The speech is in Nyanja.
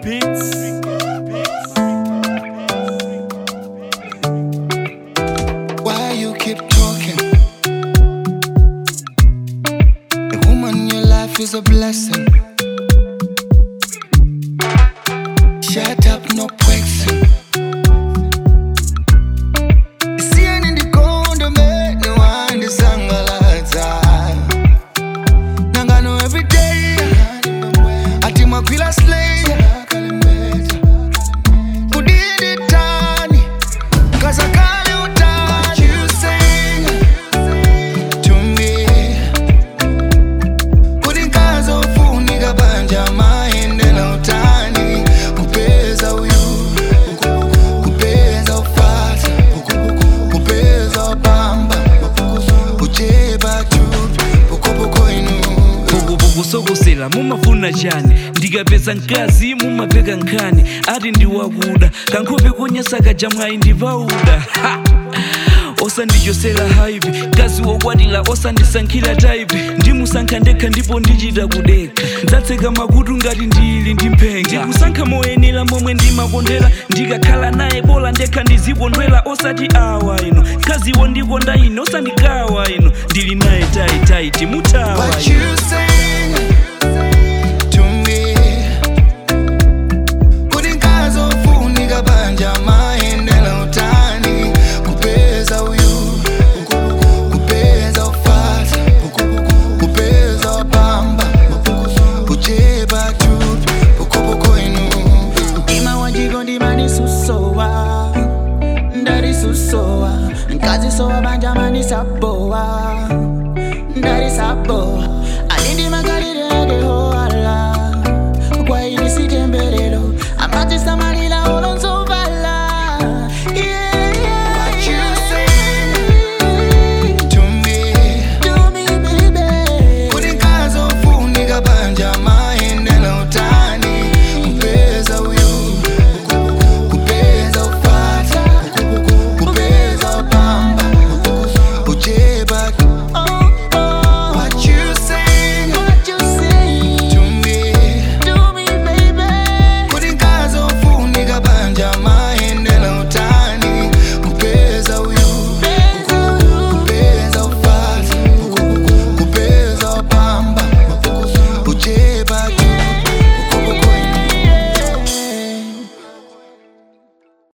Why you keep talking? A woman in your life is a blessing. Shut up, no question. Seeing in the corner, man, no one is Nangano every day. Ati makwila slay. Udidi tani. Kazakale utani. You sing to me. Kudinkaza ufunika banja maende na utani. Kupeza uyu. Kupeza ufasa. Kupeza wapamba. Ucheba chupi. Pokopoko inu. vuguvugu sokosela mumafuna chani ndikapeza mkazi mumapeka nkhani ati ndiwakuda kankhope konyasaka jamwayi ndivauda Ha! osandichosera haipi mkazi wokwatira osandisankhira taipi ndimusankha ndekha ndipo ndichita kudekha ndatseka makutu ngati ndili ndi mphenga ndikusankha moyenera momwe ndimakondera ndikakhala naye bola ndekha ndizikondwera osati awa ino mkaziwo ndikonda ine osandikawa ino ndili naye taitaiti mutawa What ino you say